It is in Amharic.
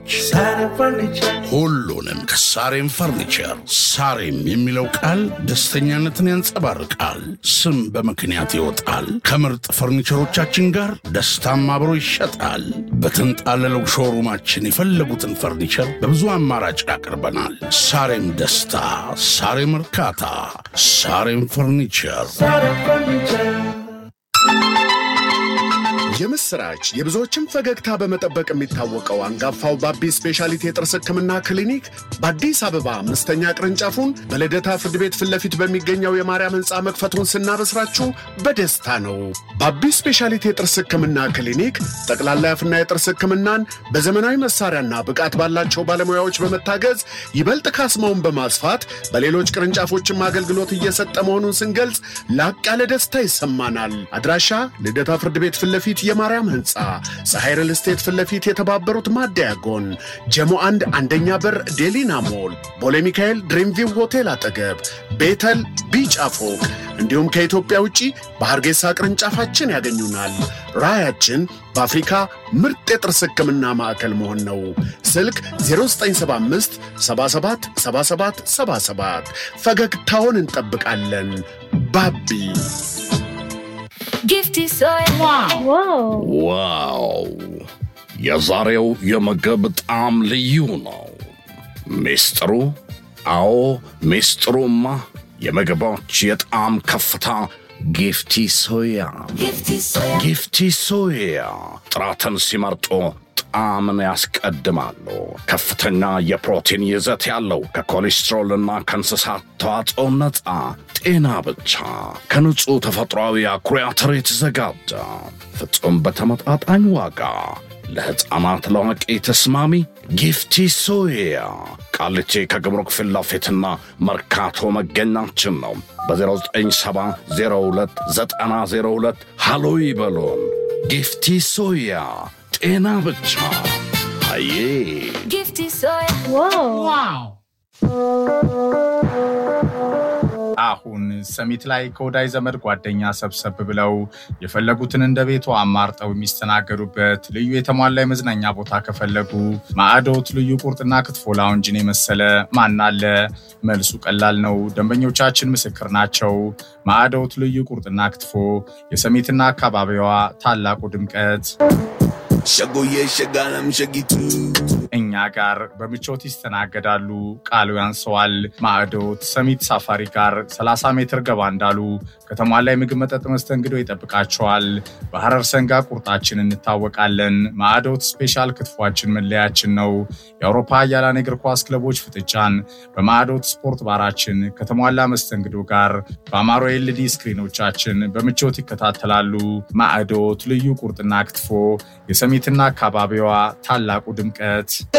ሁሉንም ከሳሬም ፈርኒቸር። ሳሬም የሚለው ቃል ደስተኛነትን ያንጸባርቃል። ስም በምክንያት ይወጣል። ከምርጥ ፈርኒቸሮቻችን ጋር ደስታም አብሮ ይሸጣል። በተንጣለለው ሾሩማችን የፈለጉትን ፈርኒቸር በብዙ አማራጭ አቅርበናል። ሳሬም ደስታ፣ ሳሬም እርካታ፣ ሳሬም ፈርኒቸር። የምስራች የብዙዎችን ፈገግታ በመጠበቅ የሚታወቀው አንጋፋው ባቢ ስፔሻሊቲ የጥርስ ሕክምና ክሊኒክ በአዲስ አበባ አምስተኛ ቅርንጫፉን በልደታ ፍርድ ቤት ፊት ለፊት በሚገኘው የማርያም ሕንፃ መክፈቱን ስናበስራችሁ በደስታ ነው። ባቢ ስፔሻሊቲ የጥርስ ሕክምና ክሊኒክ ጠቅላላ የአፍና የጥርስ ሕክምናን በዘመናዊ መሳሪያና ብቃት ባላቸው ባለሙያዎች በመታገዝ ይበልጥ ካስማውን በማስፋት በሌሎች ቅርንጫፎችም አገልግሎት እየሰጠ መሆኑን ስንገልጽ ላቅ ያለ ደስታ ይሰማናል። አድራሻ ልደታ ፍርድ ቤት ፊት ለፊት የማርያም ህንፃ ፀሐይ ሪል ስቴት ፊት ለፊት የተባበሩት ማደያ ጎን ጀሞ አንድ አንደኛ በር ዴሊና ሞል ቦሌ ሚካኤል ድሪምቪው ሆቴል አጠገብ ቤተል ቢጫ ፎቅ እንዲሁም ከኢትዮጵያ ውጪ በሐርጌሳ ቅርንጫፋችን ያገኙናል። ራዕያችን በአፍሪካ ምርጥ የጥርስ ህክምና ማዕከል መሆን ነው። ስልክ 0975 77 77 77 ፈገግታውን እንጠብቃለን። ባቢ Gifty soya. ዋው! የዛሬው የምግብ ጣዕም ልዩ ነው። ሚስጥሩ? አዎ ሚስጥሩማ የምግቦች የጣዕም ከፍታ ጊፍቲ ሶያ። Gifty soya. ጊፍቲ ሶያ ጥራትን ሲመርጡ ጣዕምን ያስቀድማሉ። ከፍተኛ የፕሮቲን ይዘት ያለው ከኮሌስትሮልና ከእንስሳት ተዋጽኦ ነፃ ጤና ብቻ ከንጹሕ ተፈጥሯዊ አኩሪ አተር የተዘጋጀ ፍጹም በተመጣጣኝ ዋጋ ለሕፃናት ለአዋቂ ተስማሚ ጊፍቲ ሶያ ቃሊቲ ከግብሩክ ፊት ለፊትና መርካቶ መገኛችን ነው። በ09702902 ሃሎ ይበሉን። ጊፍቲ ሶያ ጤና ብቻ አዬ Gifty soya. አሁን ሰሚት ላይ ከወዳጅ ዘመድ ጓደኛ ሰብሰብ ብለው የፈለጉትን እንደ ቤቱ አማርጠው የሚስተናገዱበት ልዩ የተሟላ የመዝናኛ ቦታ ከፈለጉ ማዕዶት ልዩ ቁርጥና ክትፎ ላውንጅን የመሰለ ማን አለ? መልሱ ቀላል ነው። ደንበኞቻችን ምስክር ናቸው። ማዕዶት ልዩ ቁርጥና ክትፎ የሰሚትና አካባቢዋ ታላቁ ድምቀት ሸጎዬ ሸጋለም ሸጊቱ እኛ ጋር በምቾት ይስተናገዳሉ። ቃሉ ያንሰዋል። ማዕዶት ሰሚት ሳፋሪ ጋር 30 ሜትር ገባ እንዳሉ ከተሟላ የምግብ መጠጥ መስተንግዶ ይጠብቃቸዋል። በሐረር ሰንጋ ቁርጣችን እንታወቃለን። ማዕዶት ስፔሻል ክትፏችን መለያችን ነው። የአውሮፓ ኃያላን የእግር ኳስ ክለቦች ፍጥጫን በማዕዶት ስፖርት ባራችን ከተሟላ መስተንግዶ ጋር በአማሮ ኤልዲ ስክሪኖቻችን በምቾት ይከታተላሉ። ማዕዶት ልዩ ቁርጥና ክትፎ የሰሚትና አካባቢዋ ታላቁ ድምቀት